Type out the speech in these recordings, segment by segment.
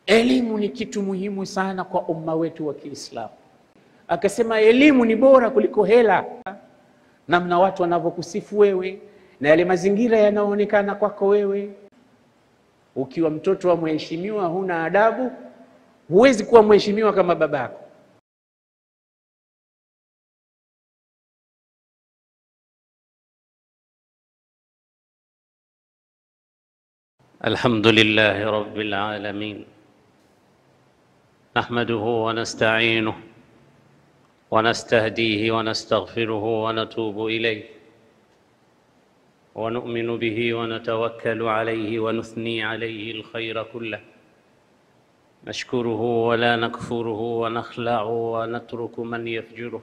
elimu ni kitu muhimu sana kwa umma wetu wa Kiislamu. Akasema elimu ni bora kuliko hela, namna watu wanavyokusifu wewe na yale mazingira yanayoonekana kwako wewe. Ukiwa mtoto wa mheshimiwa, huna adabu, huwezi kuwa mheshimiwa kama babako. الحمد لله رب العالمين نحمده ونستعينه ونستهديه ونستغفره ونتوب إليه ونؤمن به ونتوكل عليه ونثني عليه الخير كله نشكره ولا نكفره ونخلع ونترك من يفجره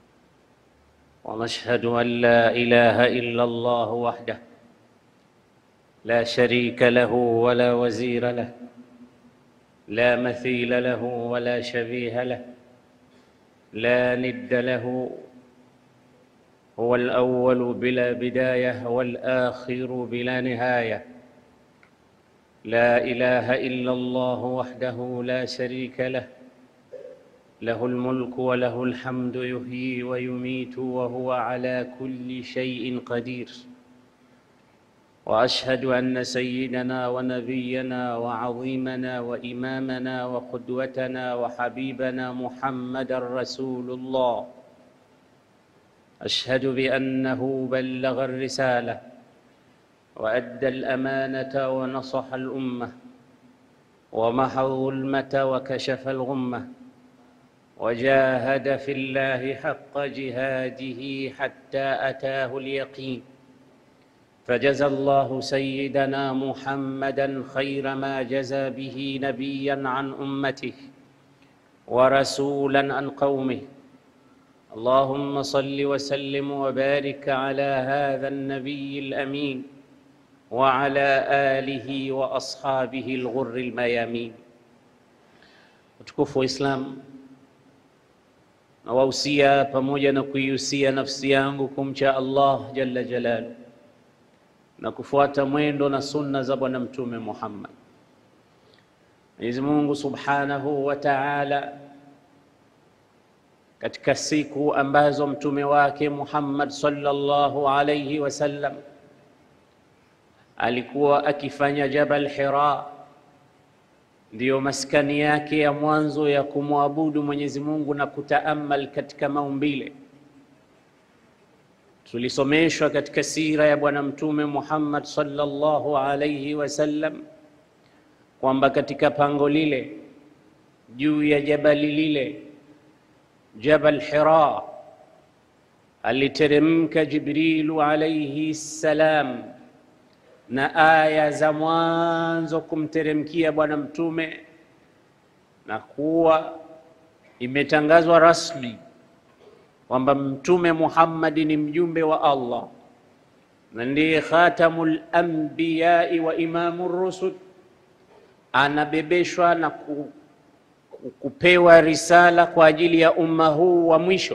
ونشهد أن لا إله إلا الله وحده لا شريك له ولا وزير له لا مثيل له ولا شبيه له لا ند له هو الأول بلا بداية والآخر بلا نهاية لا إله إلا الله وحده لا شريك له له الملك وله الحمد يحيي ويميت وهو على كل شيء قدير واشهد ان سيدنا ونبينا وعظيمنا وامامنا وقدوتنا وحبيبنا محمدا رسول الله اشهد بانه بلغ الرساله وادى الامانه ونصح الامه ومحى الظلمه وكشف الغمه وجاهد في الله حق جهاده حتى اتاه اليقين فجزى الله سيدنا محمدا خير ما جزى به نبيا عن امته ورسولا عن قومه اللهم صل وسلم وبارك على هذا النبي الامين وعلى اله واصحابه الغر الميامين utukufu wa Islam nawahusia pamoja na kuihusia nafsi yangu kumcha Allah jalla jalaluhu na kufuata mwendo na sunna za Bwana Mtume Muhammad. Mwenyezi Mungu Subhanahu wa Ta'ala, katika siku ambazo mtume wake Muhammad sallallahu alayhi wasallam alikuwa akifanya Jabal Hira, ndiyo maskani yake ya mwanzo ya kumwabudu Mwenyezi Mungu na kutaamal katika maumbile tulisomeshwa katika sira ya Bwana Mtume Muhammad sallallahu alayhi wasallam kwamba katika pango lile juu ya jabali lile Jabal Hira aliteremka Jibrilu alayhi salam na aya za mwanzo kumteremkia Bwana Mtume na kuwa imetangazwa rasmi kwamba Mtume Muhammad ni mjumbe wa Allah na ndiye khatamul anbiyai wa imamur rusul, anabebeshwa na ku, ku, kupewa risala kwa ajili ya umma huu wa mwisho.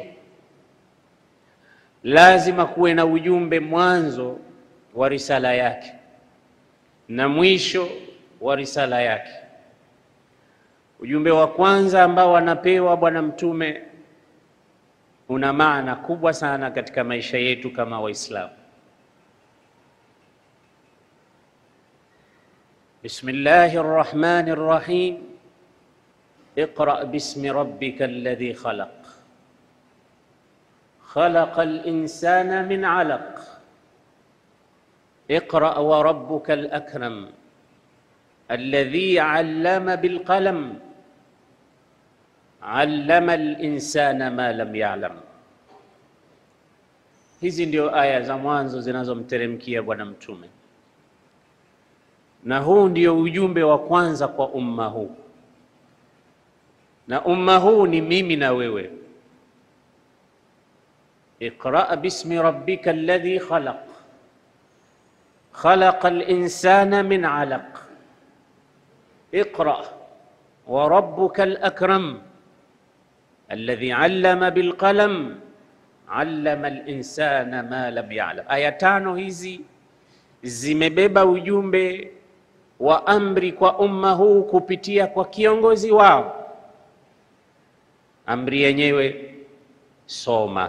Lazima kuwe na ujumbe mwanzo wa risala yake na mwisho wa risala yake. Ujumbe wa kwanza ambao anapewa Bwana Mtume una maana kubwa sana katika maisha yetu kama Waislamu. Bismillahi rrahmani rrahim, iqra bismi rabbika alladhi khalaq khalaqa linsana min alaq iqra wa rabbuka alakram alladhi allama bilqalam allama linsana ma lam yalam. Hizi ndio aya za mwanzo zinazomteremkia Bwana Mtume, na huu ndio ujumbe wa kwanza kwa umma huu, na umma huu ni mimi na wewe. Iqra bismi rabbika alladhi khalaq khalaqa linsana min alaq iqra wa rabbuka alakram alladhi allama bilqalam allama linsana ma lam yalam. Aya tano hizi zimebeba ujumbe wa amri kwa umma huu kupitia kwa kiongozi wao. Amri yenyewe soma.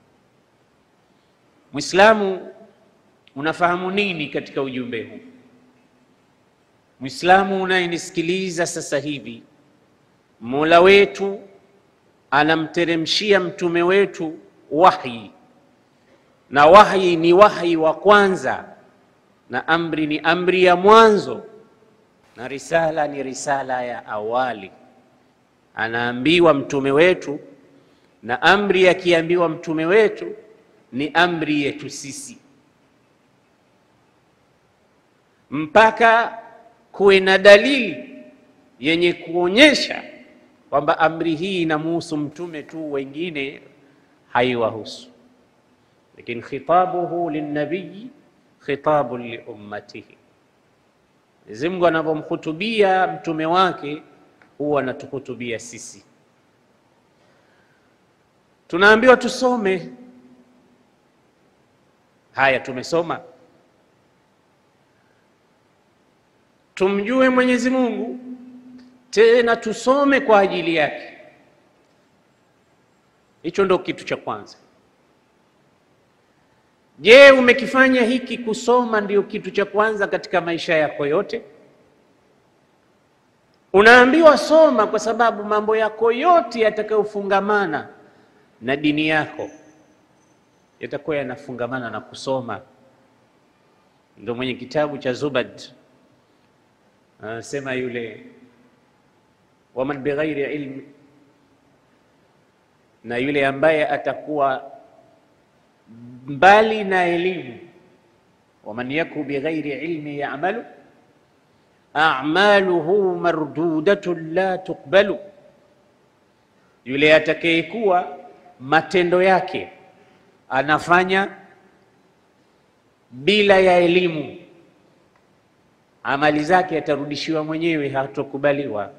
Mwislamu, unafahamu nini katika ujumbe huu? Mwislamu unayenisikiliza sasa hivi, Mola wetu anamteremshia mtume wetu wahyi, na wahyi ni wahyi wa kwanza, na amri ni amri ya mwanzo, na risala ni risala ya awali. Anaambiwa mtume wetu, na amri akiambiwa mtume wetu ni amri yetu sisi, mpaka kuwe na dalili yenye kuonyesha kwamba amri hii inamuhusu mtume tu, wengine haiwahusu. Lakini khitabuhu linnabiyi khitabun liummatihi, Mwenyezi Mungu anavyomhutubia mtume wake huwa anatuhutubia sisi. Tunaambiwa tusome haya, tumesoma tumjue Mwenyezi Mungu tena tusome kwa ajili yake. Hicho ndo kitu cha kwanza. Je, umekifanya hiki? Kusoma ndio kitu cha kwanza katika maisha yako yote? Unaambiwa soma, kwa sababu mambo yako yote yatakayofungamana na dini yako yatakuwa yanafungamana na kusoma. Ndio mwenye kitabu cha Zubad anasema yule waman bighairi ilmi, na yule ambaye atakuwa mbali na elimu. Waman yaku bighairi ilmi ya'malu a'maluhu mardudatun la tuqbalu, yule atakayekuwa matendo yake anafanya bila ya elimu, amali zake atarudishiwa mwenyewe, hatokubaliwa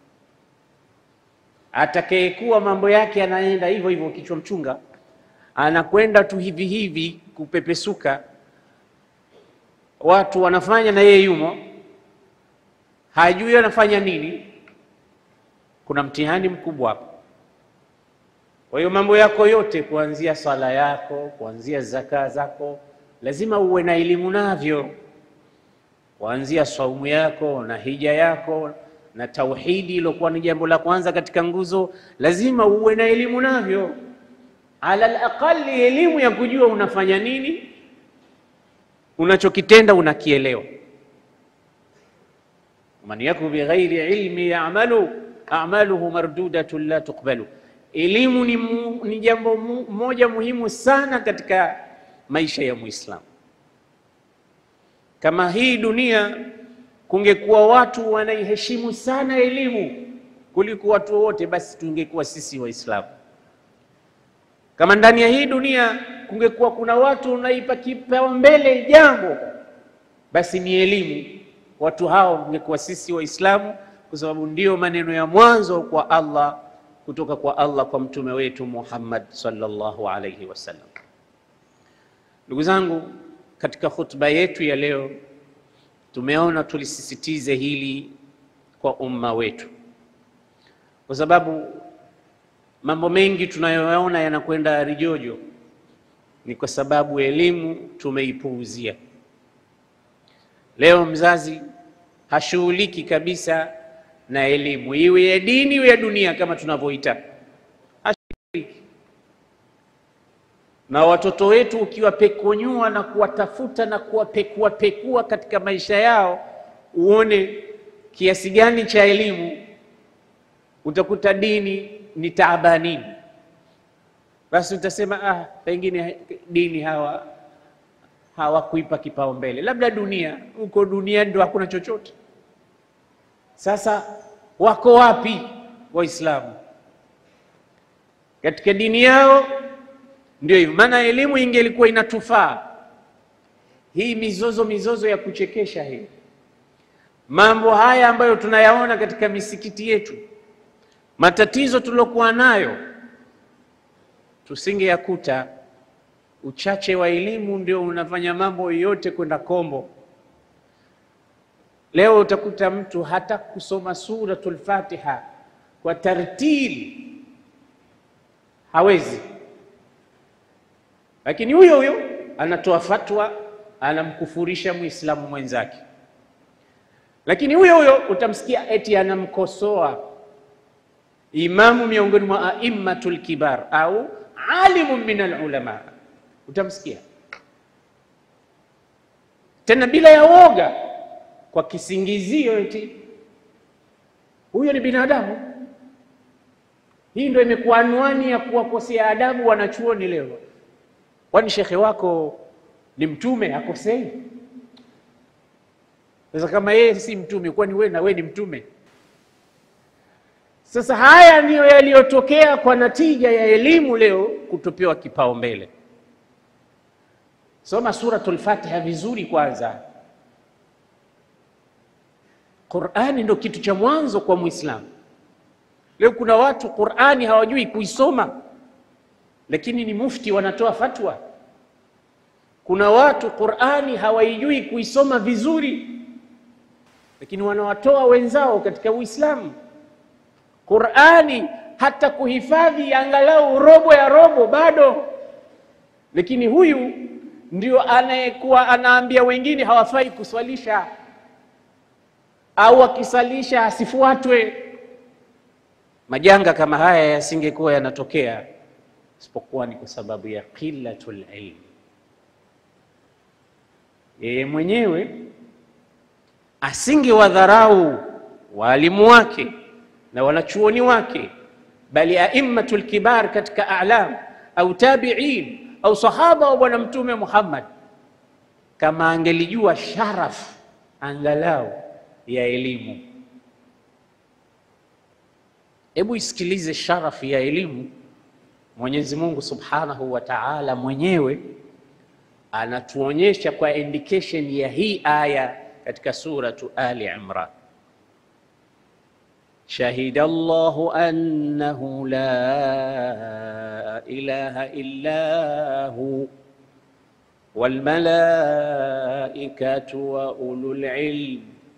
atakayekuwa mambo yake anaenda hivyo hivyo, kichwa mchunga, anakwenda tu hivi hivi kupepesuka, watu wanafanya na yeye yumo, hajui anafanya nini. Kuna mtihani mkubwa hapo. Kwa hiyo mambo yako yote, kuanzia sala yako, kuanzia zaka zako, lazima uwe na elimu navyo, kuanzia saumu yako na hija yako na tauhidi ilokuwa ni jambo la kwanza katika nguzo, lazima uwe na elimu navyo, ala alaqali elimu ya kujua unafanya nini, unachokitenda unakielewa. man yaku bighairi ilmi ya'malu a'maluhu mardudatun la tuqbalu. Elimu ni, mu, ni jambo mu, moja muhimu sana katika maisha ya Muislamu. Kama hii dunia kungekuwa watu wanaiheshimu sana elimu kuliko watu wote, basi tungekuwa sisi Waislamu. Kama ndani ya hii dunia kungekuwa kuna watu wanaipa kipaumbele jambo, basi ni elimu. Watu hao wangekuwa sisi Waislamu, kwa sababu ndio maneno ya mwanzo kwa Allah, kutoka kwa Allah kwa mtume wetu Muhammad sallallahu alayhi wasallam. Ndugu zangu, katika khutba yetu ya leo tumeona tulisisitize hili kwa umma wetu, kwa sababu mambo mengi tunayoyaona yanakwenda rijojo ni kwa sababu elimu tumeipuuzia. Leo mzazi hashughuliki kabisa na elimu, iwe ya dini iwe ya dunia, kama tunavyoita, hashughuliki na watoto wetu. Ukiwapekonyua na kuwatafuta na kuwapekua pekua katika maisha yao, uone kiasi gani cha elimu, utakuta dini ni taabanini. Basi utasema ah, pengine dini hawa hawakuipa kipaumbele, labda dunia. Huko dunia ndio hakuna chochote. Sasa wako wapi Waislamu katika dini yao? Ndio hivyo, maana elimu ingelikuwa inatufaa. Hii mizozo mizozo ya kuchekesha hii, mambo haya ambayo tunayaona katika misikiti yetu, matatizo tuliokuwa nayo, tusingeyakuta. Uchache wa elimu ndio unafanya mambo yote kwenda kombo. Leo utakuta mtu hata kusoma suratul Fatiha kwa tartili hawezi, lakini huyo huyo anatoa fatwa, anamkufurisha muislamu mwenzake, lakini huyo huyo utamsikia eti anamkosoa imamu miongoni mwa aimmatul kibar au alimu min alulama, utamsikia tena bila ya woga, kwa kisingizio eti huyo ni binadamu. Hii ndio imekuwa anwani ya kuwakosea adabu wanachuoni leo. Kwani shekhe wako ni mtume akosei? Sasa kama yeye si mtume, kwani wewe na wewe ni mtume? Sasa haya ndiyo yaliyotokea kwa natija ya elimu leo kutopewa kipaumbele. Soma suratul Fatiha vizuri kwanza. Qur'ani ndo kitu cha mwanzo kwa Muislamu. Leo kuna watu Qur'ani hawajui kuisoma, lakini ni mufti wanatoa fatwa. Kuna watu Qur'ani hawaijui kuisoma vizuri, lakini wanawatoa wenzao katika Uislamu. Qur'ani hata kuhifadhi angalau robo ya robo bado, lakini huyu ndio anayekuwa anaambia wengine hawafai kuswalisha au akisalisha asifuatwe. Majanga kama haya yasingekuwa yanatokea isipokuwa ni kwa sababu ya qillatul ilm. Yeye mwenyewe asingewadharau waalimu wake na wanachuoni wake, bali aimmatul kibar katika a'lam au tabi'in au sahaba wa Bwana Mtume Muhammad, kama angelijua sharaf angalau ya elimu. Hebu isikilize sharafu ya elimu. Mwenyezi Mungu Subhanahu wa Ta'ala mwenyewe anatuonyesha kwa indication ya hii aya katika suratu Ali Imran, shahida Allahu annahu la ilaha illa hu wal malaikatu wa ulul ilm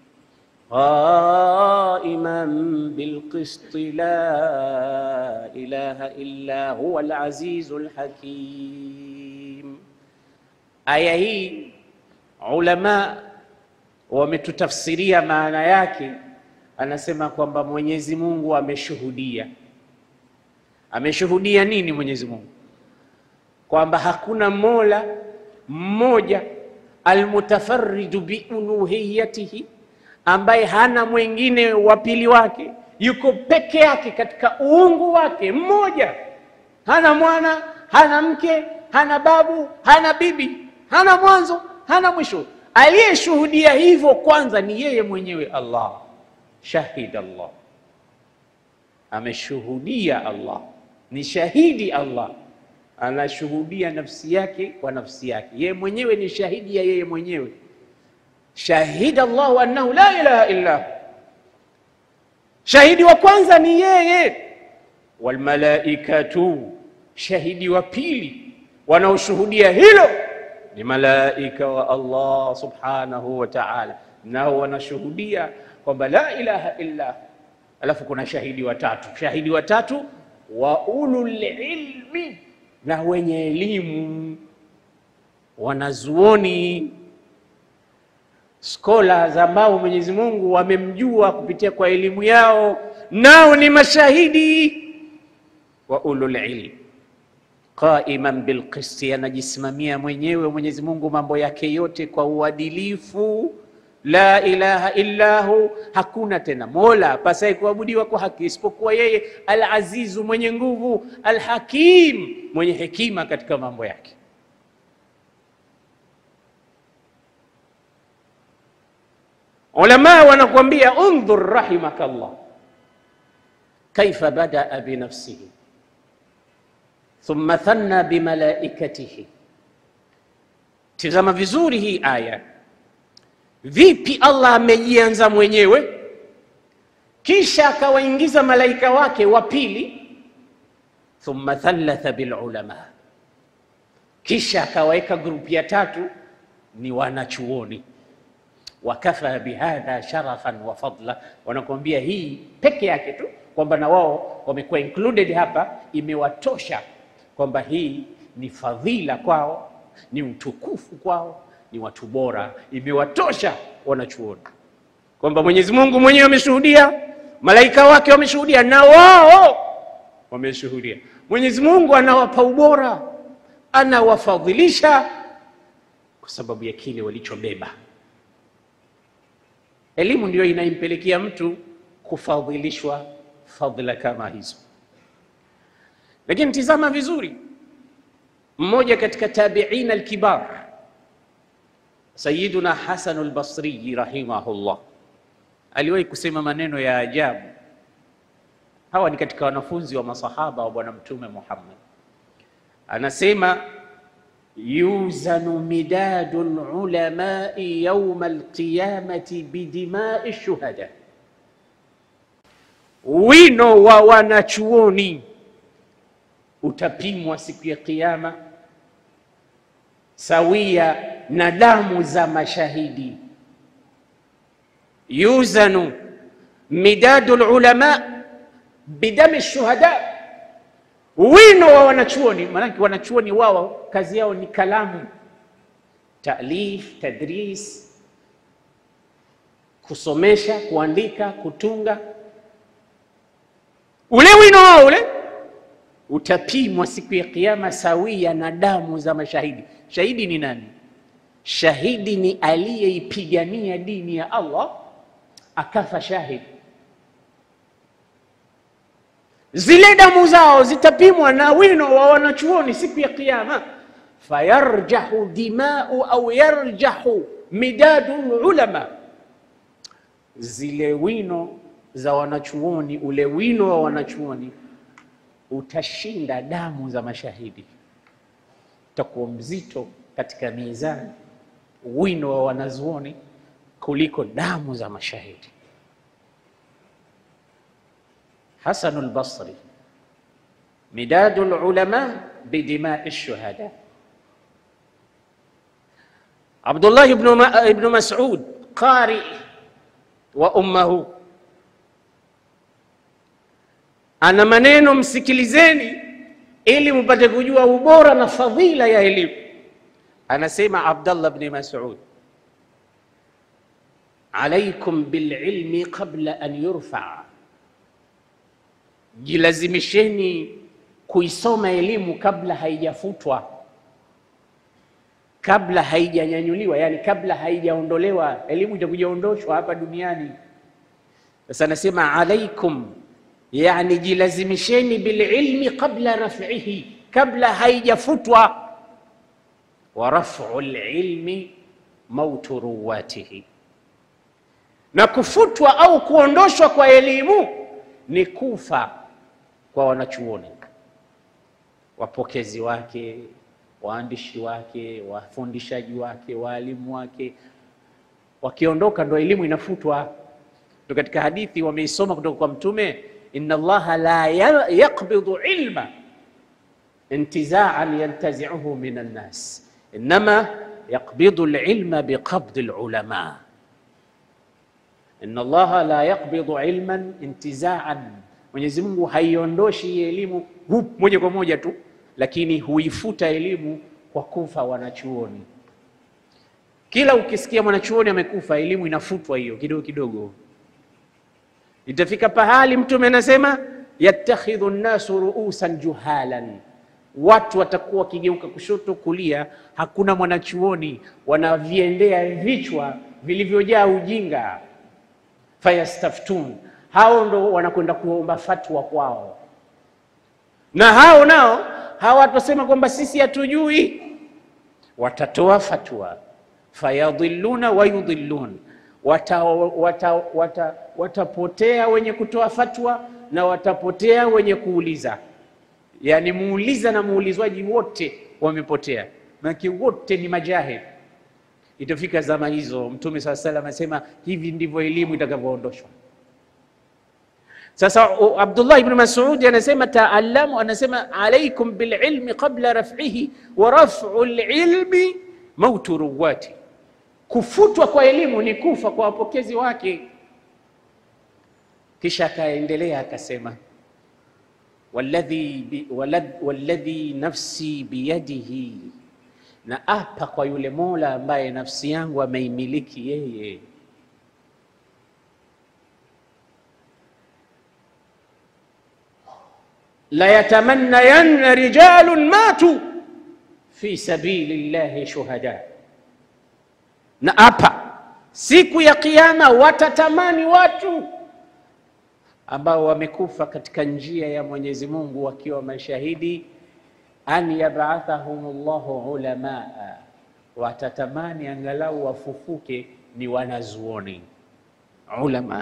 qaiman bilqist la ilaha illa huwa al-azizul hakim. Aya hii ulama wametutafsiria maana yake, anasema kwamba Mwenyezi Mungu ameshuhudia. Ameshuhudia nini Mwenyezi Mungu? Kwamba hakuna mola mmoja almutafarridu biuluhiyatihi ambaye hana mwingine wa pili wake, yuko peke yake katika uungu wake mmoja, hana mwana, hana mke, hana babu, hana bibi, hana mwanzo, hana mwisho. Aliyeshuhudia hivyo kwanza ni yeye mwenyewe Allah. Shahid Allah, ameshuhudia Allah, ni shahidi Allah, anashuhudia nafsi yake kwa nafsi yake, yeye mwenyewe ni shahidi ya yeye mwenyewe Shahida Allahu annahu la ilaha illa hu, shahidi wa kwanza ni yeye. Walmalaikatu, shahidi wa pili wanaoshuhudia hilo ni malaika wa Allah subhanahu wa ta'ala, nao wanashuhudia kwamba la ilaha illa hu. Alafu kuna shahidi wa tatu, shahidi wa tatu wa ulul ilmi, na wenye elimu, wanazuoni scholars ambao Mwenyezi Mungu wamemjua kupitia kwa elimu yao, nao ni mashahidi wa ulul ilm. Qaiman bil qisti, anajisimamia mwenyewe Mwenyezi Mungu mambo yake yote kwa uadilifu. La ilaha illa hu, hakuna tena mola pasai kuabudiwa kwa haki isipokuwa yeye. Al azizu, mwenye nguvu. Al hakim, mwenye hekima katika mambo yake. Ulama wanakuambia undhur rahimakallah kaifa badaa binafsihi thumma thanna bimalaikatihi. Tizama vizuri hii aya, vipi Allah amejianza mwenyewe, kisha akawaingiza malaika wake wa pili, thumma thalatha bilulama, kisha akawaweka grupu ya tatu ni wanachuoni wakafa bihadha sharafan wa fadla, wanakuambia hii peke yake tu kwamba na wao wamekuwa included hapa, imewatosha kwamba hii ni fadhila kwao, ni utukufu kwao, ni watu bora, imewatosha wanachuoni kwamba Mwenyezi Mungu mwenyewe ameshuhudia, malaika wake wameshuhudia, na wao wameshuhudia. Mwenyezi Mungu anawapa ubora, anawafadhilisha kwa sababu ya kile walichobeba. Elimu ndiyo inaimpelekea mtu kufadhilishwa fadhila kama hizo. Lakini tizama vizuri, mmoja katika tabiina alkibar Sayyiduna Hasan al-Basri rahimahullah aliwahi kusema maneno ya ajabu. Hawa ni katika wanafunzi wa masahaba wa Bwana Mtume Muhammad. Anasema yuzanu midadu lulamai yauma alqiyamati bidimai shuhada, wino wa wanachuoni utapimwa siku ya Kiyama sawia na damu za mashahidi. Yuzanu midadu lulama bidami shuhada, wino wa wanachuoni. Maanake wanachuoni wao kazi yao ni kalamu, talif, tadris, kusomesha, kuandika, kutunga. Ule wino wao ule utapimwa siku ya Kiyama sawia na damu za mashahidi. Shahidi ni nani? Shahidi ni aliyeipigania dini ya Allah akafa shahidi. Zile damu zao zitapimwa na wino wa wanachuoni siku ya Kiyama, fayarjahu dimau au yarjahu midadu ulama, zile wino za wanachuoni, ule wino wa wanachuoni utashinda damu za mashahidi, utakuwa mzito katika mizani wino wa wanazuoni kuliko damu za mashahidi. Hasanu al-Basri, midadu lulama bidimai shuhada. Abdullah ibnu Mas'ud qari wa ummahu ana maneno, msikilizeni ili mpate kujua ubora na fadhila ya elimu. Anasema Abdallah bni Mas'ud, alaikum bililmi qabla an yurfaa, jilazimisheni kuisoma elimu kabla haijafutwa, kabla haijanyanyuliwa, yani kabla haijaondolewa. Elimu itakujaondoshwa hapa duniani. Sasa anasema alaikum Yani, jilazimisheni bililmi qabla raf'ihi, kabla haijafutwa. Wa raf'u lilmi mautu ruwatihi, na kufutwa au kuondoshwa kwa elimu ni kufa kwa wanachuoni, wapokezi wake, waandishi wake, wafundishaji wake, waalimu wake. Wakiondoka ndo elimu inafutwa. Ndo katika hadithi wameisoma kutoka kwa Mtume Inna Allaha la yaqbidu ilma intizaan yantaziuhu min annas innama yaqbidu lilma biqabdi lulama. Inna Allaha la yaqbidu ilman intizaan, Mwenyezi Mungu haiondoshi hii elimu hup moja kwa moja tu, lakini huifuta elimu kwa kufa wanachuoni. Kila ukisikia mwanachuoni amekufa, elimu inafutwa hiyo kidogo kidogo Itafika pahali Mtume anasema yattakhidhu nnasu ruusan juhalan, watu watakuwa wakigeuka kushoto kulia, hakuna mwanachuoni, wanaviendea vichwa vilivyojaa ujinga. Fayastaftun, hao ndo wanakwenda kuomba fatwa kwao, na hao nao hawatasema kwamba sisi hatujui, watatoa fatwa. Fayadhilluna wa yudhillun watapotea wata, wata, wata wenye kutoa fatwa na watapotea wenye kuuliza. Yaani muuliza na muulizwaji wote wamepotea, manake wote ni majahil. Itafika zama hizo, Mtume saa salam anasema hivi ndivyo elimu itakavyoondoshwa. Sasa Abdullah ibn Mas'ud anasema taalamu, anasema alaikum bililmi qabla raf'ihi wa raf'u lilmi mautu ruwati kufutwa kwa elimu ni kufa kwa wapokezi wake. Kisha akaendelea akasema, walladhi bi, walad, walladhi nafsi biyadihi, na apa kwa yule Mola ambaye nafsi yangu ameimiliki yeye la yatamannayanna rijalun matu fi sabili llahi shuhada, na hapa siku ya Kiyama watatamani watu ambao wamekufa katika njia ya Mwenyezi Mungu wakiwa mashahidi, an yabathahum llahu ulamaa, watatamani angalau wafufuke ni wanazuoni ulama,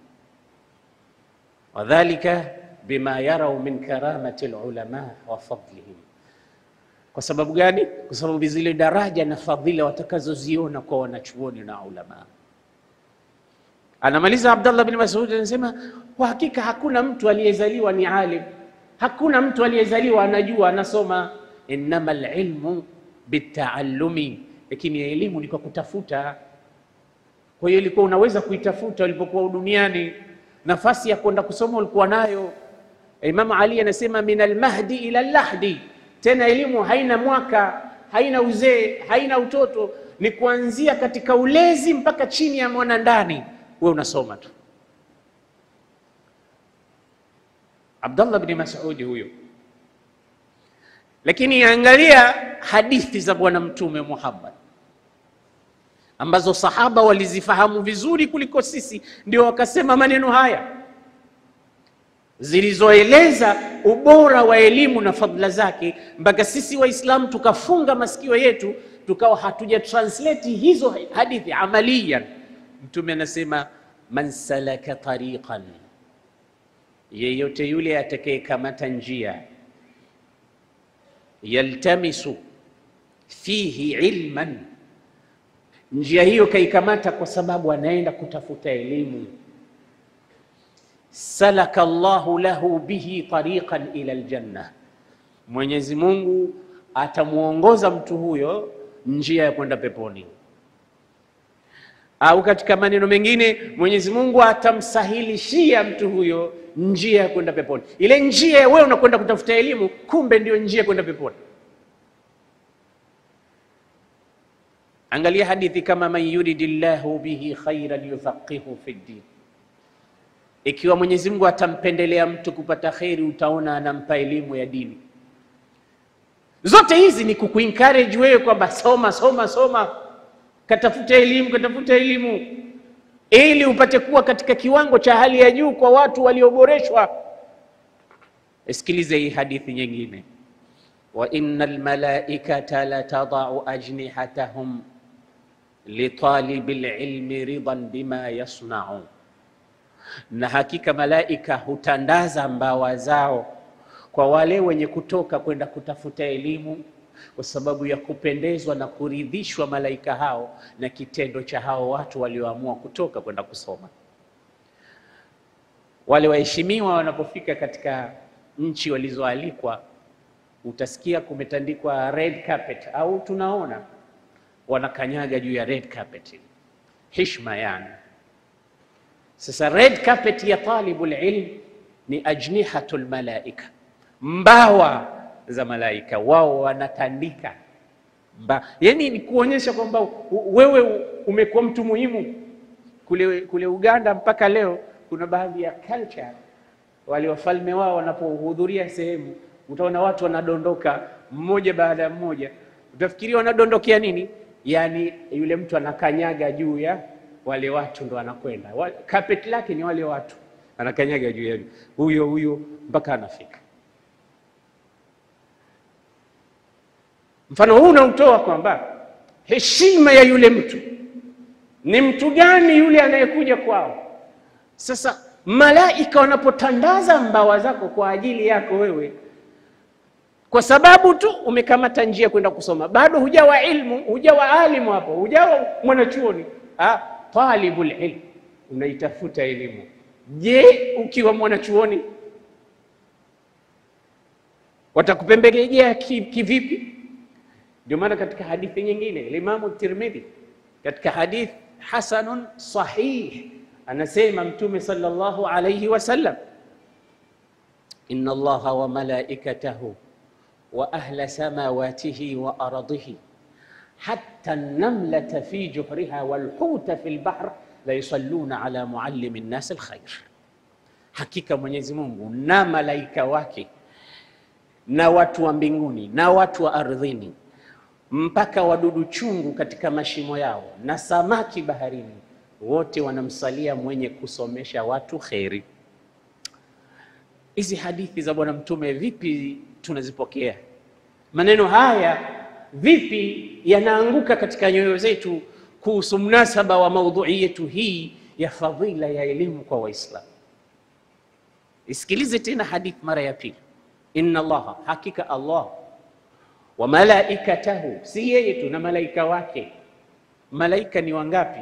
wadhalika bima yarau min karamati lulama wa fadlihim. Kwa sababu gani? Kwa sababu zile daraja na fadhila watakazoziona kwa wanachuoni na ulama. Anamaliza Abdallah bin Mas'ud anasema, kwa hakika hakuna mtu aliyezaliwa ni alim, hakuna mtu aliyezaliwa anajua anasoma. Innama lilmu bitaallumi, lakini elimu ni kwa kutafuta. Kwa hiyo ilikuwa unaweza kuitafuta ulipokuwa duniani, nafasi ya kwenda kusoma ulikuwa nayo. Imam Ali anasema min almahdi ila lahdi, tena elimu haina mwaka, haina uzee, haina utoto, ni kuanzia katika ulezi mpaka chini ya mwana ndani, we unasoma tu. Abdallah bin Mas'ud huyo. Lakini angalia hadithi za Bwana Mtume Muhammad ambazo sahaba walizifahamu vizuri kuliko sisi, ndio wakasema maneno haya zilizoeleza ubora wa elimu na fadhila zake, mpaka sisi Waislamu tukafunga masikio yetu tukawa hatuja translate hizo hadithi amaliyan. Mtume anasema man salaka tariqan, yeyote yule atakayekamata njia, yaltamisu fihi ilman, njia hiyo kaikamata kwa sababu anaenda kutafuta elimu salaka Allahu lahu bihi tariqan ila aljanna, Mwenyezi Mungu atamwongoza mtu huyo njia ya kwenda peponi. Au katika maneno mengine, Mwenyezi Mungu atamsahilishia mtu huyo njia ya kwenda peponi. Ile njia wewe unakwenda kutafuta elimu, kumbe ndio njia ya kwenda peponi. Angalia hadithi kama man yuridillahu bihi khairan yufaqihu fi ddin ikiwa Mwenyezi Mungu atampendelea mtu kupata kheri, utaona anampa elimu ya dini. Zote hizi ni kukuencourage wewe kwamba soma soma soma, katafuta elimu katafuta elimu, ili upate kuwa katika kiwango cha hali ya juu kwa watu walioboreshwa. Sikilize hii hadithi nyingine, wa innal malaikata la tadau ajnihatahum litalibil ilmi ridan bima yasnau na hakika malaika hutandaza mbawa zao kwa wale wenye kutoka kwenda kutafuta elimu, kwa sababu ya kupendezwa na kuridhishwa malaika hao na kitendo cha hao watu walioamua kutoka kwenda kusoma. Wale waheshimiwa wanapofika katika nchi walizoalikwa, utasikia kumetandikwa red carpet, au tunaona wanakanyaga juu ya red carpet, heshima yani sasa red carpet ya talibul ilm ni ajnihatul malaika, mbawa za malaika, wao wanatandika mba. Yani ni kuonyesha kwamba wewe umekuwa mtu muhimu. Kule, kule Uganda mpaka leo kuna baadhi ya culture, wale wafalme wao wanapohudhuria sehemu, utaona watu wanadondoka mmoja baada ya mmoja, utafikiria wanadondokea nini? Yani yule mtu anakanyaga juu ya wale watu ndo anakwenda carpet lake ni wale watu, anakanyaga juu ya huyo huyo mpaka anafika. Mfano huu unautoa kwamba heshima ya yule mtu ni mtu gani yule anayekuja kwao. Sasa malaika wanapotandaza mbawa zako kwa ajili yako wewe, kwa sababu tu umekamata njia kwenda kusoma, bado hujawa ilmu, hujawa alimu hapo, hujawa mwanachuoni ah, talibul ilm unaitafuta elimu. Je, ukiwa mwanachuoni watakupembelejea kivipi? Ndio maana katika hadithi nyingine Imamu Tirmidhi katika hadith hasanun sahih anasema Mtume sallallahu alayhi wasallam, inna Allaha wa malaikatahu wa ahla samawatihi wa ardihi hatta namlata fi juhriha walhuta fi lbahr la yusalluna ala muallimi nnas alkhair, hakika Mwenyezi Mungu na malaika wake na watu wa mbinguni na watu wa ardhini mpaka wadudu chungu katika mashimo yao na samaki baharini wote wanamsalia mwenye kusomesha watu kheri. Hizi hadithi za Bwana Mtume vipi tunazipokea? Maneno haya vipi yanaanguka katika nyoyo zetu kuhusu mnasaba wa maudhui yetu hii ya fadhila ya elimu kwa Waislamu? Isikilize tena hadithi mara ya pili. Inna Allaha, hakika Allah wa malaikatahu, si yeye tu na malaika wake. Malaika ni wangapi?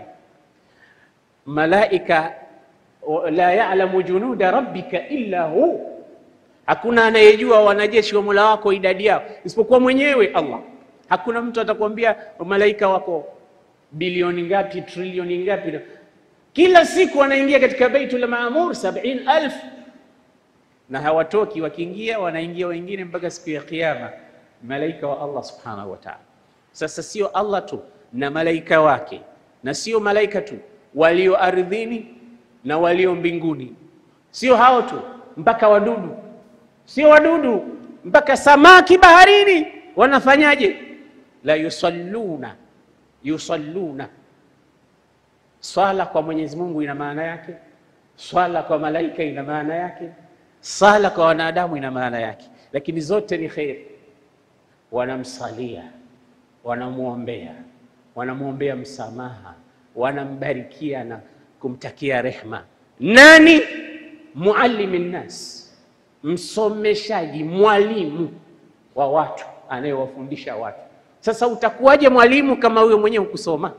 Malaika la ya'lamu junuda rabbika illa hu, hakuna anayejua wanajeshi wa Mola wako idadi yao isipokuwa mwenyewe Allah. Hakuna mtu atakwambia malaika wako bilioni ngapi, trilioni ngapi. Kila siku wanaingia katika Baitul Maamur sabini alf na hawatoki. Wakiingia wanaingia wengine mpaka siku ya Kiyama, malaika wa Allah subhanahu wa ta'ala. Sasa sio Allah tu na malaika wake, na sio malaika tu walio ardhini na walio mbinguni, sio hao tu, mpaka wadudu, sio wadudu, mpaka samaki baharini wanafanyaje? La yusalluna, yusalluna. Swala kwa Mwenyezi Mungu ina maana yake, swala kwa malaika ina maana yake sala kwa wanadamu ina maana yake, lakini zote ni kheri. Wanamsalia, wanamwombea, wanamwombea msamaha, wanambarikia na kumtakia rehma. Nani? Muallimi nnas, msomeshaji, mwalimu wa watu, anayewafundisha watu. Sasa utakuwaje mwalimu kama huyo mwenyewe hukusoma?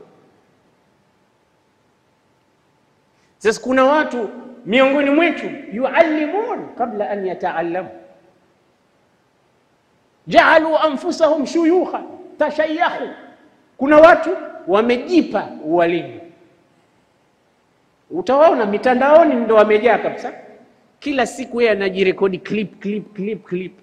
Sasa kuna watu miongoni mwetu yuallimun qabla an yataallamu, jaalu anfusahum shuyukha tashayyahu. Kuna watu wamejipa ualimu, utawaona mitandaoni ndo wamejaa kabisa. Kila siku yeye anajirekodi clip clip clip clip,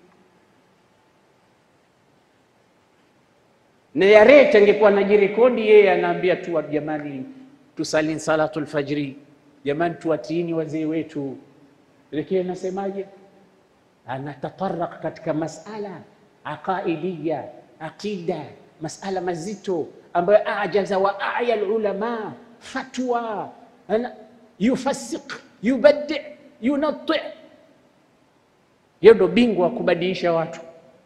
na yarete angekuwa anajirekodi yeye, anaambia tu jamani, tusalini salatul fajri Jamani, tuwatiini wazee wetu. Lakini anasemaje? Anatataraq katika masala aqaidiya, aqida, masala mazito ambayo ajaza wa aya lulama fatwa, yufasiq yubadi yunati. Hiyo ndo bingwa wa kubadilisha watu.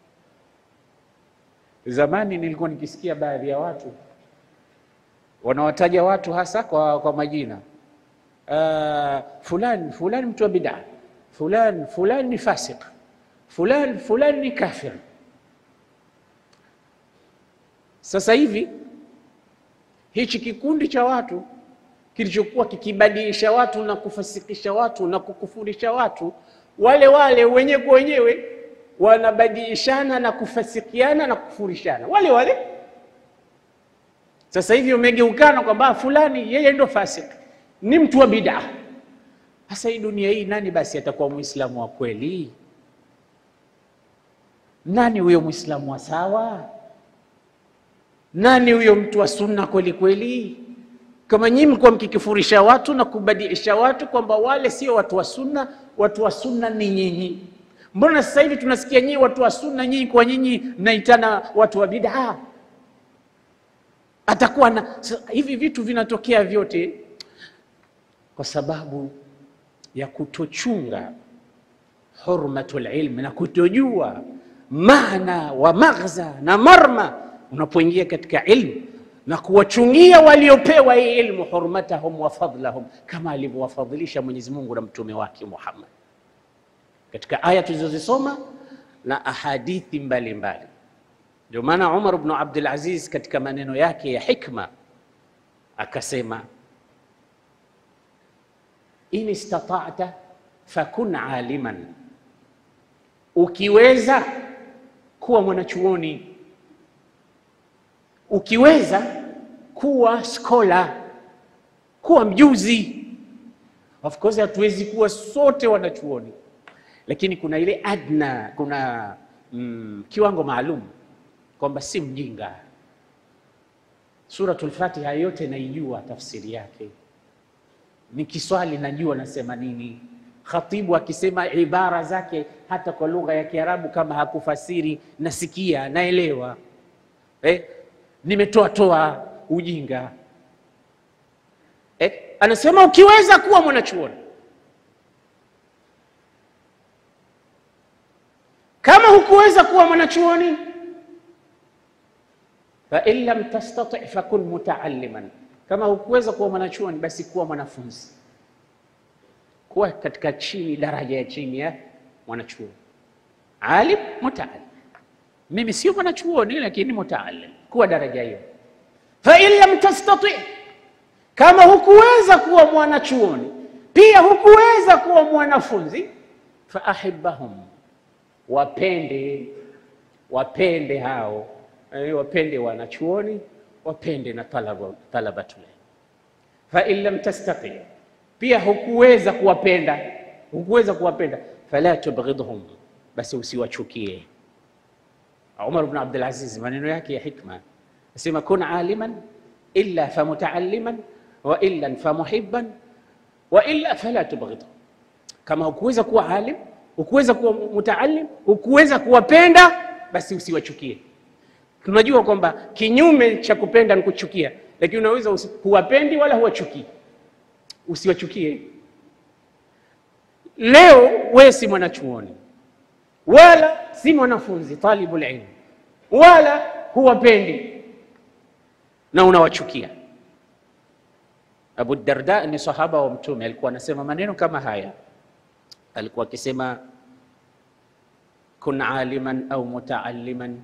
Zamani nilikuwa nikisikia baadhi ya watu wanawataja watu hasa kwa, kwa majina Uh, fulani fulani mtu wa bid'a, fulani fulani ni fasik, fulani fulani ni kafir. Sasa hivi hichi kikundi cha watu kilichokuwa kikibadilisha watu na kufasikisha watu na kukufurisha watu, wale wale wenyewe kwa wenyewe wanabadilishana na kufasikiana na kukufurishana wale wale. Sasa hivi umegeukana kwamba fulani yeye ndo fasik ni mtu wa bid'a. Sasa hii dunia hii, nani basi atakuwa muislamu wa kweli? Nani huyo muislamu wa sawa? Nani huyo mtu wa sunna kweli kweli? Kama nyinyi mlikuwa mkikifurisha watu na kubadilisha watu kwamba wale sio watu wa sunna, watu wa sunna ni nyinyi. Mbona sasa hivi tunasikia nyinyi watu wa sunna, nyinyi kwa nyinyi mnaitana watu wa bid'a? Atakuwa na hivi vitu vinatokea vyote kwa sababu ya kutochunga hurmatul ilmi na kutojua maana wa maghza na marma unapoingia katika ilmu na kuwachungia waliopewa hii ilmu hurmatahum wa fadlahum, kama alivyowafadhilisha Mwenyezi Mungu na mtume wake Muhammad katika aya tulizozisoma na ahadithi mbalimbali. Ndio maana Umar ibn Abdul Aziz katika maneno yake ya hikma akasema in istata'ta fakun aliman, ukiweza kuwa mwanachuoni, ukiweza kuwa skola, kuwa mjuzi. Of course hatuwezi kuwa sote wanachuoni, lakini kuna ile adna, kuna mm, kiwango maalum kwamba si mjinga. Suratul Fatiha yote naijua tafsiri yake, nikiswali najua nasema nini. Khatibu akisema ibara zake hata kwa lugha ya Kiarabu kama hakufasiri, nasikia naelewa. Eh, nimetoa toa ujinga. Eh, anasema ukiweza kuwa mwanachuoni, kama hukuweza kuwa mwanachuoni fa in lam tastati fakun mutaalliman, kama hukuweza kuwa mwanachuoni basi kuwa mwanafunzi, kuwa katika chini, daraja ya chini ya mwanachuoni. Alim, mutaallim. Mimi sio mwanachuoni lakini mutaallim, kuwa daraja hiyo. Fa in lam tastati, kama hukuweza kuwa mwanachuoni pia hukuweza kuwa mwanafunzi, fa ahibbahum, wapende, wapende hao wapende wanachuoni, wapende na talabatul ilm. Fa in lam tastati, pia hukuweza kuwapenda, hukuweza kuwapenda, fala tubghidhum, basi usiwachukie. Umar ibn Abdul Aziz maneno yake ya hikma asema, kun aliman illa fa mutaalliman wa illa fa muhibban wa illa fala tubghidhum, kama hukuweza kuwa alim, hukuweza kuwa mutaallim, hukuweza kuwapenda, basi usiwachukie. Tunajua kwamba kinyume cha kupenda ni kuchukia, lakini unaweza huwapendi wala huwachukii, usiwachukie. Leo wewe si mwanachuoni wala si mwanafunzi talibul ilm, wala huwapendi na unawachukia. Abu Darda ni sahaba wa Mtume, alikuwa anasema maneno kama haya, alikuwa akisema kun aliman au mutaalliman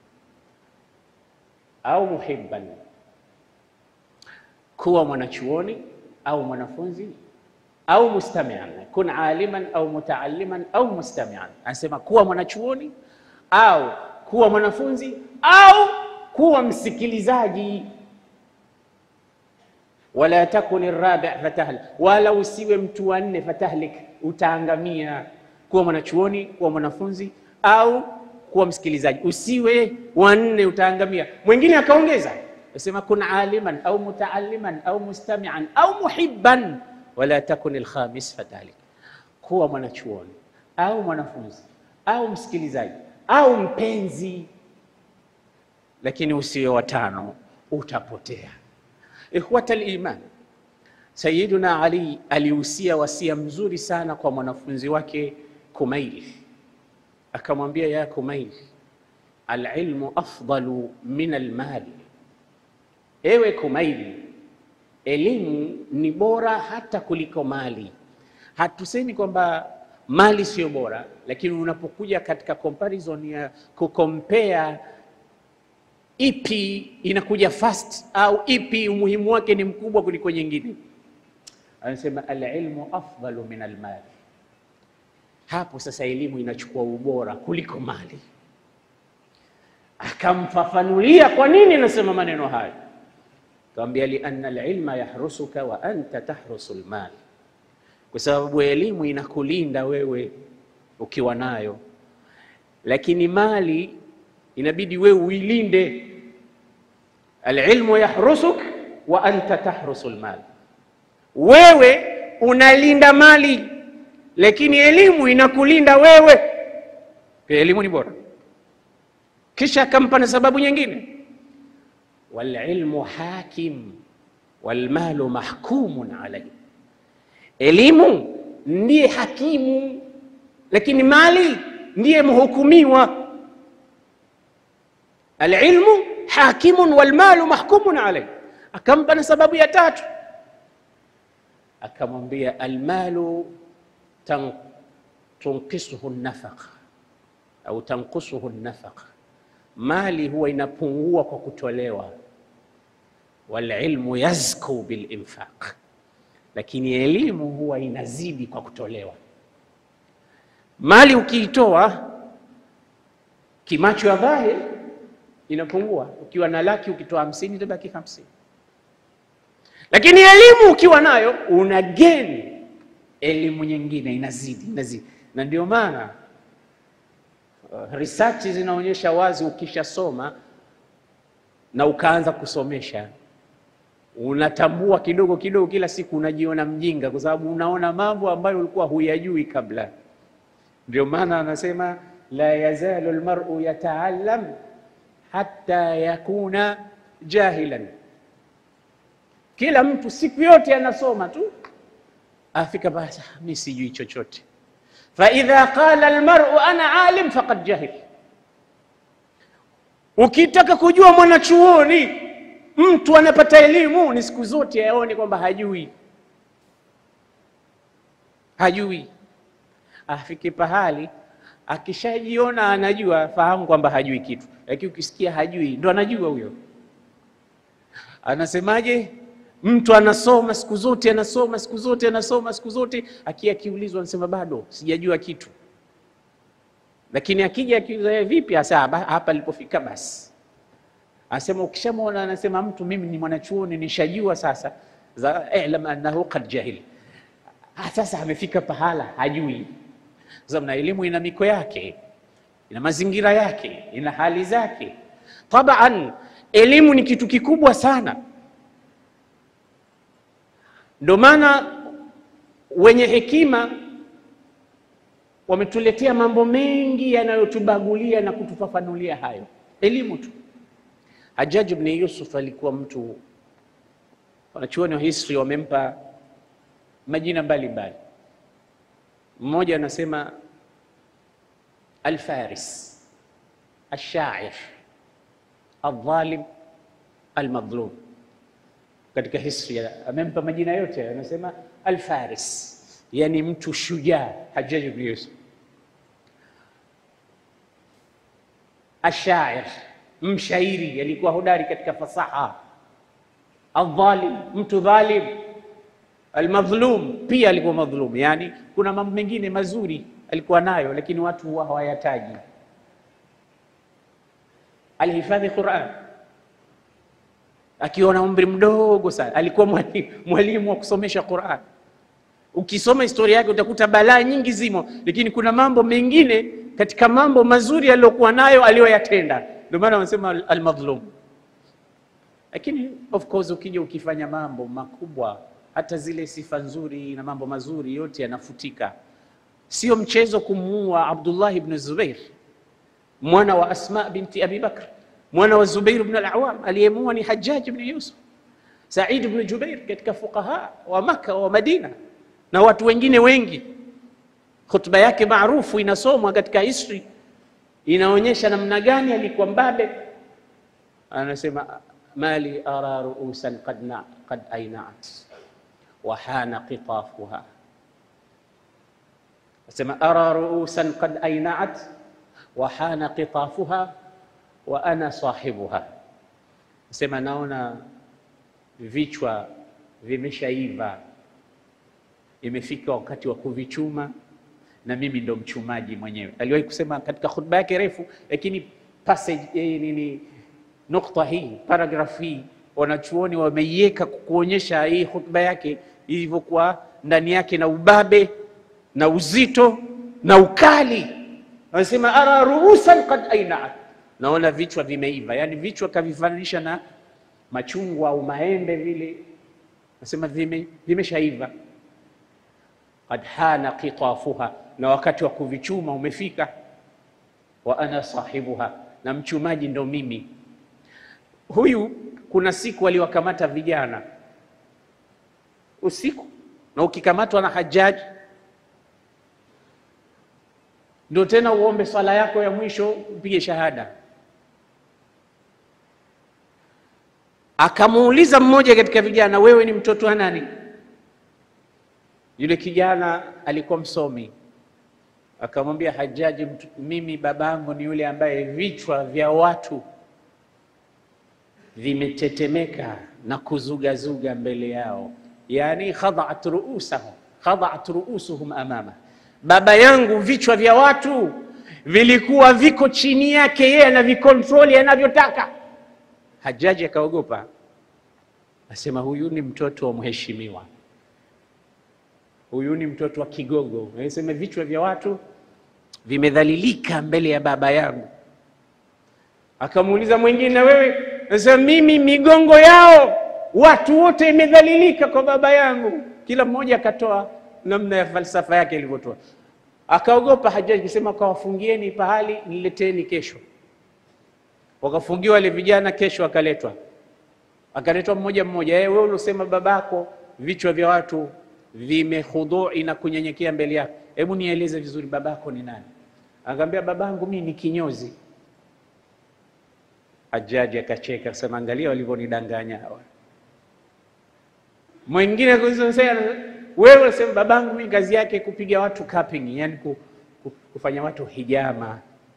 au muhibban, kuwa mwanachuoni au mwanafunzi au mustamian. Kun aliman au mutaalliman au mustamian, anasema kuwa mwanachuoni au kuwa mwanafunzi au kuwa msikilizaji. Wala takun rabi fatahlik, wala usiwe mtu wa nne fatahlik, utaangamia. Kuwa mwanachuoni, kuwa mwanafunzi au kuwa msikilizaji, usiwe wanne, utaangamia. Mwingine akaongeza asema kun aliman au mutaalliman au mustamian au muhibban wala takun alkhamis fatalik, kuwa mwanachuoni au mwanafunzi au msikilizaji au mpenzi, lakini usiwe watano, utapotea. Ikhwata liman, Sayyiduna Ali alihusia wasia mzuri sana kwa mwanafunzi wake Kumail akamwambia ya Kumail, alilmu afdalu min almali, ewe Kumail, elimu ni bora hata kuliko mali. Hatusemi kwamba mali sio bora, lakini unapokuja katika comparison ya kukompea ipi inakuja fast au ipi umuhimu wake ni mkubwa kuliko nyingine, anasema alilmu afdalu min almali hapo sasa elimu inachukua ubora kuliko mali. Akamfafanulia kwa nini nasema maneno hayo, akamwambia lianna alilma yahrusuka wa anta tahrusu almal, kwa sababu elimu inakulinda wewe ukiwa nayo, lakini mali inabidi wewe uilinde. Alilmu yahrusuk wa anta tahrusu almal, wewe unalinda mali lakini elimu inakulinda wewe. Elimu ni bora. Kisha akampa na sababu nyingine, walilmu hakim walmalu mahkumun alayhi, elimu ndiye hakimu, lakini mali ndiye mhukumiwa. Alilmu hakimun walmalu mahkumun alayhi. Akampa na sababu ya tatu, akamwambia almalu tunkisuhu nafaqa au tankusuhu nafaqa, mali huwa inapungua kwa kutolewa. Walilmu yazku bilinfaq, lakini elimu huwa inazidi kwa kutolewa. Mali ukiitoa kimacho ya dhahiri inapungua. Ukiwa na laki ukitoa hamsini itabaki hamsini. Lakini elimu ukiwa nayo una gain elimu nyingine, inazidi inazidi, na ndio maana uh, research zinaonyesha wazi, ukishasoma na ukaanza kusomesha unatambua kidogo kidogo, kila siku unajiona mjinga, kwa sababu unaona mambo ambayo ulikuwa huyajui kabla. Ndio maana anasema la yazalu almar'u yataallam hatta yakuna jahilan. Kila mtu siku yote anasoma tu, afika basi, mimi sijui chochote. Fa idha qala almar'u ana alim faqad jahil. Ukitaka kujua mwanachuoni mtu anapata elimu ni siku zote aone kwamba hajui, hajui. Afike pahali akishajiona anajua, fahamu kwamba hajui kitu. Lakini ukisikia hajui, ndo anajua huyo. Anasemaje? Mtu anasoma siku zote, anasoma siku zote, anasoma siku zote, akia akiulizwa anasema bado sijajua kitu. Lakini akija akiuliza vipi, hasa hapa alipofika basi Anasema ukishamwona, anasema mtu mimi ni mwanachuoni nishajua sasa, za ilam annahu qad jahil, sasa amefika pahala hajui. Sababu na elimu ina miko yake, ina mazingira yake, ina hali zake. Taban, elimu ni kitu kikubwa sana. Ndio maana wenye hekima wametuletea mambo mengi yanayotubagulia na kutufafanulia hayo, elimu tu. Hajjaj ibn Yusuf alikuwa mtu, wanachuoni wa history wamempa majina mbalimbali. Mmoja anasema Alfaris, Alshair, Aldhalim, Almadhlum. Katika history amempa majina yote, anasema Alfaris, yani mtu shujaa. Hajjaj ibn Yusuf. Alshair mshairi alikuwa hodari katika fasaha. Aldhalim, mtu dhalim. Almadhlum, pia alikuwa madhlum, yani kuna mambo mengine mazuri alikuwa nayo, lakini watu huwa hawayataji. Alihifadhi Quran akiwa na umri mdogo sana, alikuwa mwalimu wa kusomesha Quran. Ukisoma historia yake utakuta balaa nyingi zimo, lakini kuna mambo mengine katika mambo mazuri aliyokuwa nayo aliyoyatenda ndio maana wanasema almadhlum. Lakini of course ukija ukifanya mambo makubwa, hata zile sifa nzuri na mambo mazuri yote yanafutika. Sio mchezo kumuua Abdullah ibn Zubair, mwana wa Asma binti Abi Bakr, mwana wa Zubair ibn al-Awwam. Aliyemuua ni Hajjaj ibn Yusuf. Said ibn Jubair katika fuqaha wa Makka wa Madina na watu wengine wengi. Khutba yake maarufu inasomwa katika history inaonyesha namna gani alikuwa mbabe. Anasema mali ara ruusan qad na qad ainaat wa hana qitafuha, anasema ara ruusan qad ainaat wa hana qitafuha wa ana sahibuha, anasema naona vichwa vimeshaiva, imefika wakati wa kuvichuma na mimi ndo mchumaji mwenyewe. Aliwahi kusema katika khutba yake refu, lakini passage eh, nini, nukta hii paragraph hii wanachuoni wameiweka kuonyesha hii khutba yake ilivyokuwa ndani yake na ubabe na uzito na ukali. Anasema ara ruusan qad ainaat, naona vichwa vimeiva, yani vichwa kavifananisha na machungwa au maembe vile, anasema vime vimeshaiva qad hana qitafuha, na wakati wa kuvichuma umefika. Wa ana sahibuha, na mchumaji ndo mimi. Huyu kuna siku aliwakamata vijana usiku, na ukikamatwa na Hajjaj ndo tena uombe swala yako ya mwisho upige shahada. Akamuuliza mmoja katika vijana, wewe ni mtoto wa nani? Yule kijana alikuwa msomi, akamwambia Hajjaji, mimi babangu ni yule ambaye vichwa vya watu vimetetemeka na kuzugazuga mbele yao, yani khadhat ruusahum khadhat ruusuhum amama, baba yangu vichwa vya watu vilikuwa viko chini yake, yeye anavikontroli anavyotaka. Hajjaji akaogopa, Asema huyu ni mtoto wa mheshimiwa, huyu ni mtoto wa kigogo. Anasema vichwa vya watu vimedhalilika mbele ya baba yangu. Akamuuliza mwingine, wewe? Anasema mimi migongo yao watu wote imedhalilika kwa baba yangu. Kila mmoja akatoa namna ya falsafa yake ilivyotoa. Akaogopa Hajaji kusema, kawafungieni pahali, nileteni kesho. Wakafungiwa wale vijana, kesho akaletwa akaletwa mmoja mmoja. Wewe wewe uliosema babako vichwa vya watu vimehudhui na kunyenyekea mbele yako, hebu nieleze vizuri, babako ni nani? Akamwambia babangu mimi ni kinyozi. Hajaji akacheka akasema, angalia walivyonidanganya hawa. Mwingine kusema wewe unasema babangu mimi kazi yake kupiga watu cupping, yani kufanya watu hijama.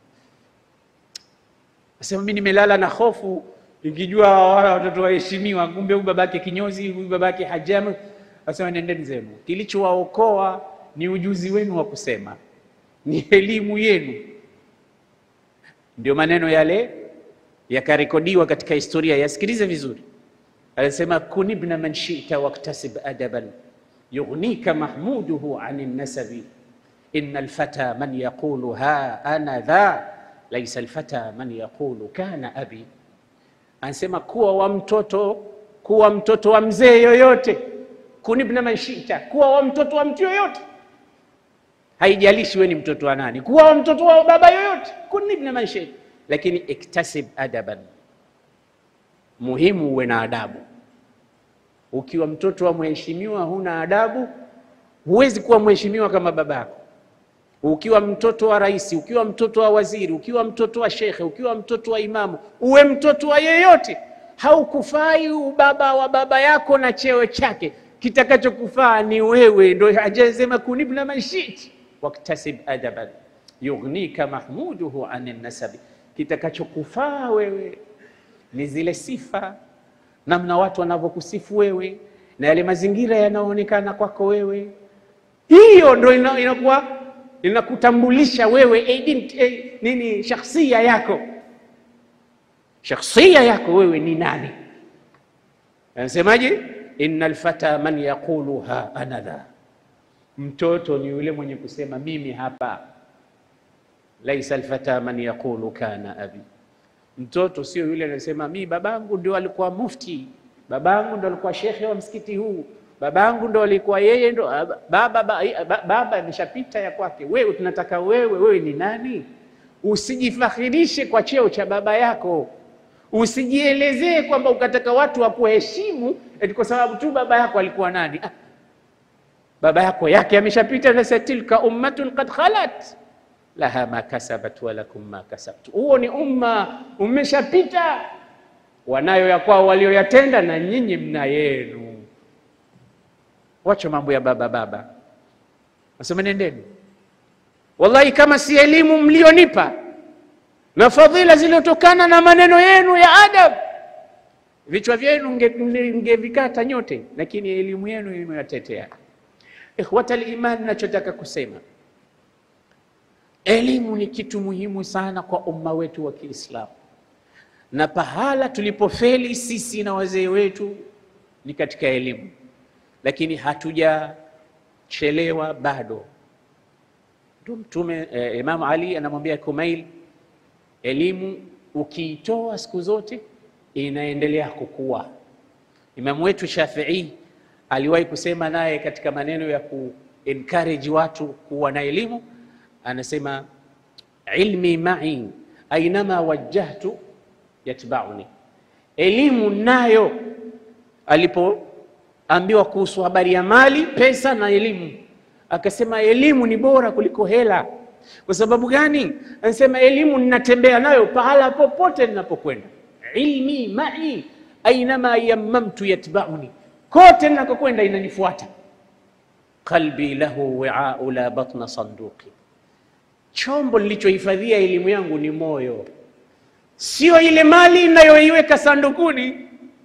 Asema mimi nimelala na hofu ikijua wala watoto waheshimiwa, kumbe huyu babake kinyozi, huyu babake hajama. Asema nendeni zenu, kilichowaokoa ni ujuzi wenu wa kusema, ni elimu yenu. Ndio maneno yale yakarekodiwa katika historia, yasikilize vizuri. Alisema kun ibna man shita waktasib adaban yughnika mahmuduhu an nasabi inna alfata man yaqulu ha ana dha laisa alfata man yaqulu kana abi Anasema kuwa wa mtoto kuwa mtoto wa mzee yoyote, kunibna manshita, kuwa wa mtoto wa mtu yoyote, haijalishi we ni mtoto wa nani, kuwa wa mtoto wa baba yoyote, kunibna manshita, lakini iktasib adaban, muhimu uwe na adabu. Ukiwa mtoto wa mheshimiwa huna adabu, huwezi kuwa mheshimiwa kama babako. Ukiwa mtoto wa rais, ukiwa mtoto wa waziri, ukiwa mtoto wa shekhe, ukiwa mtoto wa imamu, uwe mtoto wa yeyote, haukufai ubaba wa baba yako na cheo chake. Kitakachokufaa ni wewe. Ndo hajasema kunibna manshit waktasib adaban yughnika mahmuduhu an nasabi. Kitakachokufaa wewe ni zile sifa, namna watu wanavyokusifu wewe na yale mazingira yanayoonekana kwako wewe, hiyo ndo inakuwa inakutambulisha wewe ident, eh, nini shakhsia yako, shakhsia yako wewe ni nani? Anasemaje? inna alfata man yaqulu ha ana dha, mtoto ni yule mwenye kusema mimi hapa. Laisa alfata man yaqulu kana abi, mtoto sio yule anasema mi babangu ndio alikuwa mufti, babangu ndio alikuwa shekhe wa msikiti huu babangu ndo alikuwa yeye ndo baba, baba, baba ameshapita ya kwake. Wewe tunataka wewe, wewe ni nani? Usijifakhirishe kwa cheo cha baba yako, usijielezee kwamba ukataka watu wakuheshimu eti kwa sababu tu baba yako alikuwa nani. Ah, baba yako yake ameshapita. Sasa tilka ummatun qad khalat laha ma kasabat wa lakum ma kasabtu, huo ni umma umeshapita, wanayo ya kwao walioyatenda, na nyinyi mna yenu. Wacha mambo ya baba baba, nasema nendeni. Wallahi, kama si elimu mlionipa na fadhila zilizotokana na maneno yenu ya adab, vichwa vyenu ngevikata nyote, lakini elimu yenu imewatetea. Ikhwatal iman, nachotaka kusema elimu ni kitu muhimu sana kwa umma wetu wa Kiislamu, na pahala tulipofeli sisi na wazee wetu ni katika elimu lakini hatujachelewa bado. Ndio Mtume eh, Imam Ali anamwambia Kumail, elimu ukiitoa siku zote inaendelea kukua. Imamu wetu Shafii aliwahi kusema naye katika maneno ya ku encourage watu kuwa na elimu, anasema ilmi mai ainama wajjahtu yatbauni, elimu nayo alipo ambiwa kuhusu habari ya mali, pesa na elimu, akasema elimu ni bora kuliko hela. Kwa sababu gani? Anasema elimu ninatembea nayo pahala popote ninapokwenda, ilmi mai ainama yammamtu yatbauni, kote ninakokwenda inanifuata. qalbi lahu wi'au la batna sanduqi, chombo nilichohifadhia elimu yangu ni moyo, sio ile mali inayoiweka sandukuni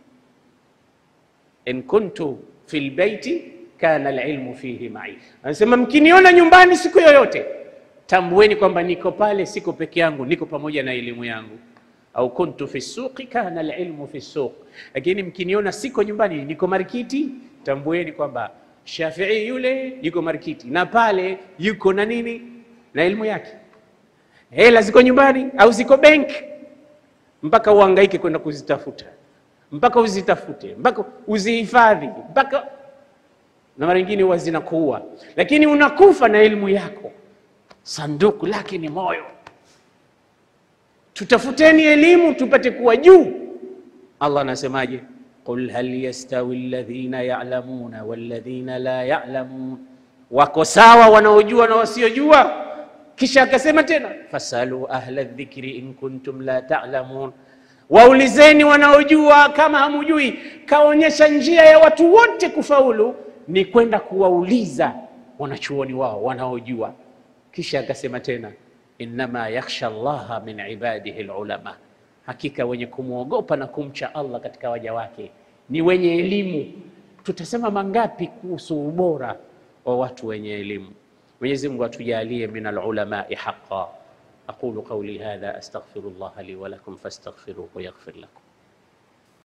in kuntu fi lbeiti kana alilmu fihi mai, anasema mkiniona nyumbani siku yoyote tambueni kwamba niko pale, siko peke yangu, niko pamoja na elimu yangu. au kuntu fi suqi kana alilmu fi suq, lakini mkiniona siko nyumbani, niko marikiti, tambueni kwamba Shafii yule yuko marikiti na pale yuko na nini na elimu yake. Hela ziko nyumbani au ziko benki, mpaka uhangaike kwenda kuzitafuta, mpaka uzitafute, mpaka uzihifadhi, mpaka na mara nyingine huwa zinakuua, lakini unakufa na elimu yako. Sanduku lake ni moyo. Tutafuteni elimu tupate kuwa juu. Allah anasemaje? Qul hal yastawi alladhina ya'lamuna walladhina la ya'lamun, wako sawa wanaojua na wasiojua? Kisha akasema tena fasalu ahla dhikri in kuntum la ta'lamun, waulizeni wanaojua kama hamujui. Kaonyesha njia ya watu wote kufaulu ni kwenda kuwauliza wanachuoni wao wanaojua. Kisha akasema tena innama yakhsha Allaha min ibadihi alulama, hakika wenye kumwogopa na kumcha Allah katika waja wake ni wenye elimu. Tutasema mangapi kuhusu ubora wa watu wenye elimu? Mwenyezi Mungu atujalie min alulamai haqqan. aqulu qawli hadha astaghfirullah li wa lakum fastaghfiruhu yaghfir lakum